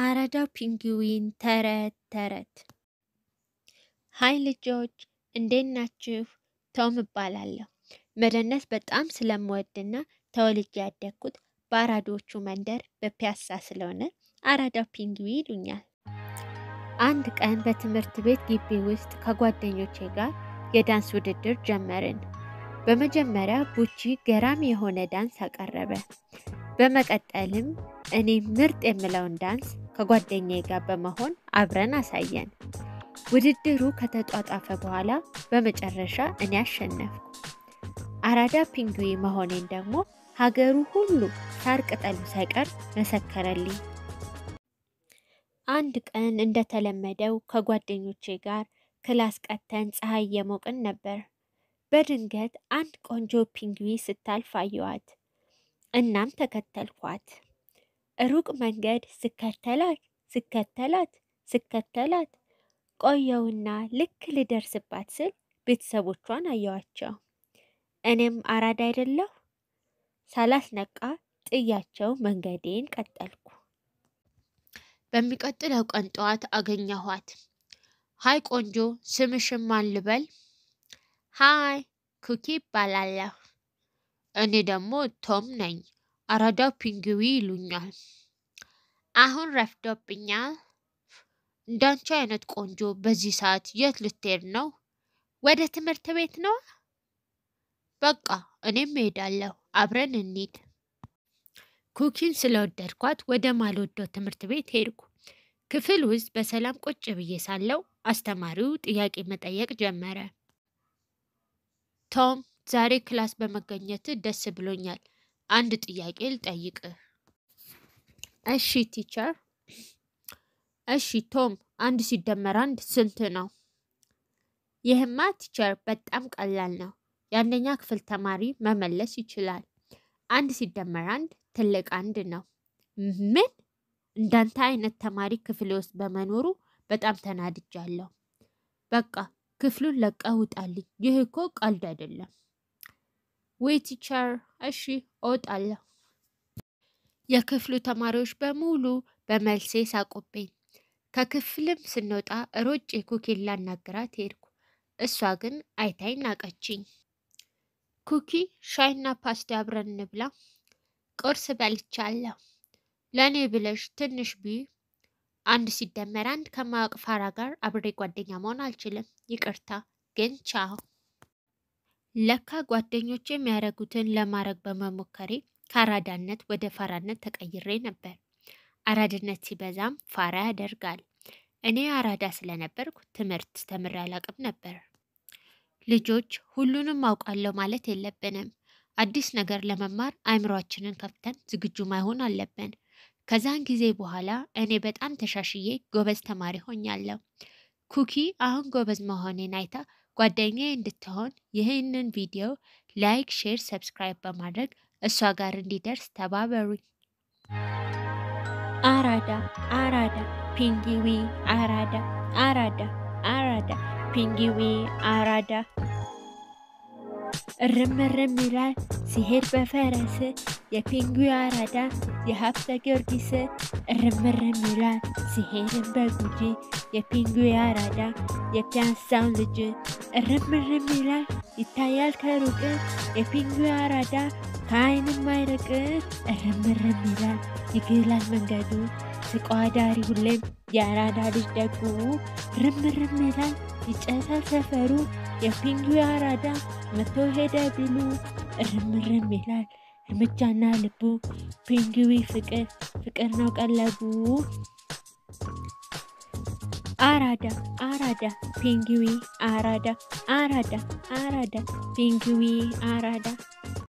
አራዳው ፒንግዊን ተረት ተረት። ሀይ ልጆች እንዴት ናችሁ? ቶም እባላለሁ። መደነስ በጣም ስለምወድና ተወልጄ ያደግኩት በአራዶቹ መንደር በፒያሳ ስለሆነ አራዳው ፒንግዊን ይሉኛል። አንድ ቀን በትምህርት ቤት ግቢ ውስጥ ከጓደኞቼ ጋር የዳንስ ውድድር ጀመርን። በመጀመሪያ ቡቺ ገራሚ የሆነ ዳንስ አቀረበ። በመቀጠልም እኔ ምርጥ የምለውን ዳንስ ከጓደኛዬ ጋር በመሆን አብረን አሳየን። ውድድሩ ከተጧጣፈ በኋላ በመጨረሻ እኔ አሸነፍኩ። አራዳ ፒንግዊን መሆኔን ደግሞ ሀገሩ ሁሉ ሳር ቅጠሉ ሳይቀር መሰከረልኝ። አንድ ቀን እንደተለመደው ከጓደኞቼ ጋር ክላስ ቀተን ፀሐይ እየሞቅን ነበር። በድንገት አንድ ቆንጆ ፒንግዊን ስታልፍ አየኋት። እናም ተከተልኳት። ሩቅ መንገድ ስከተላት ስከተላት ስከተላት ቆየውና ልክ ልደርስባት ስል ቤተሰቦቿን አየዋቸው። እኔም አራዳ አይደለሁ ሳላስነቃ ጥያቸው መንገዴን ቀጠልኩ። በሚቀጥለው ቀን ጠዋት አገኘኋት። ሀይ ቆንጆ፣ ስምሽን ማን ልበል? ሀይ ኩኪ ይባላለሁ። እኔ ደግሞ ቶም ነኝ። አራዳው ፒንግዊን ይሉኛል። አሁን ረፍዶብኛል። እንዳንቺ አይነት ቆንጆ በዚህ ሰዓት የት ልትሄድ ነው? ወደ ትምህርት ቤት ነው? በቃ እኔም እሄዳለሁ። አብረን እንሂድ። ኩኪን ስለወደድኳት ወደ ማልወደው ትምህርት ቤት ሄድኩ። ክፍል ውስጥ በሰላም ቁጭ ብዬ ሳለው አስተማሪው ጥያቄ መጠየቅ ጀመረ። ቶም ዛሬ ክላስ በመገኘት ደስ ብሎኛል። አንድ ጥያቄ ልጠይቅህ። እሺ ቲቸር። እሺ ቶም፣ አንድ ሲደመር አንድ ስንት ነው? ይህማ ቲቸር በጣም ቀላል ነው። የአንደኛ ክፍል ተማሪ መመለስ ይችላል። አንድ ሲደመር አንድ ትልቅ አንድ ነው። ምን? እንዳንተ አይነት ተማሪ ክፍሌ ውስጥ በመኖሩ በጣም ተናድጃለሁ። በቃ ክፍሉን ለቀህ ውጣልኝ። ይህ እኮ ቀልድ አይደለም። ወይ ቲቸር፣ እሺ እወጣለሁ። የክፍሉ ተማሪዎች በሙሉ በመልሴ ሳቁብኝ። ከክፍልም ስንወጣ ሮጬ ኩኪን ላናግራት ሄድኩ። እሷ ግን አይታኝ ናቀችኝ። ኩኪ ሻይና ፓስቲ አብረን እንብላ። ቁርስ በልቻለሁ። ለእኔ ብለሽ ትንሽ ቢ አንድ ሲደመር አንድ ከማያውቅ ፋራ ጋር አብሬ ጓደኛ መሆን አልችልም። ይቅርታ ግን ቻው። ለካ ጓደኞች የሚያደርጉትን ለማድረግ በመሞከሬ ከአራዳነት ወደ ፋራነት ተቀይሬ ነበር። አራድነት ሲበዛም ፋራ ያደርጋል። እኔ አራዳ ስለነበርኩ ትምህርት ተምሬ አላቅም ነበር። ልጆች ሁሉንም አውቃለሁ ማለት የለብንም። አዲስ ነገር ለመማር አእምሯችንን ከፍተን ዝግጁ ማይሆን አለብን። ከዛን ጊዜ በኋላ እኔ በጣም ተሻሽዬ ጎበዝ ተማሪ ሆኛለሁ። ኩኪ አሁን ጎበዝ መሆኔን አይታ ጓደኛዬ እንድትሆን ይህንን ቪዲዮ ላይክ፣ ሼር፣ ሰብስክራይብ በማድረግ እሷ ጋር እንዲደርስ ተባበሩኝ። አራዳ አራዳ ፒንግዊን አራዳ አራዳ አራዳ ፒንግዊን አራዳ እርም እርም ይላል ሲሄድ በፈረስ የፒንግዊን አራዳ የሀብተ ጊዮርጊስ እርም እርም ይላል ሲሄድም በጉጂ የፒንግዊን አራዳ የፒያሳው ልጅ እርም እርም ይላል ይታያል ከሩቅ የፒንግዊን አራዳ ከዓይንም አይርቅ እርም እርም ይላል ይግላል መንገዱ ስቆ አዳሪ ሁሌም የአራዳ ልጅ ደጉ ርም ርም ይላል ይጨሳል ሰፈሩ የፒንግዊን አራዳ መቶ ሄደ ቢሉ ርም ርም ይላል እርምጃና ልቡ ፒንግዊን ፍቅር ፍቅር ነው ቀለቡ አራዳ አራዳ ፒንግዊን አራዳ አራዳ አራዳ ፒንግዊን አራዳ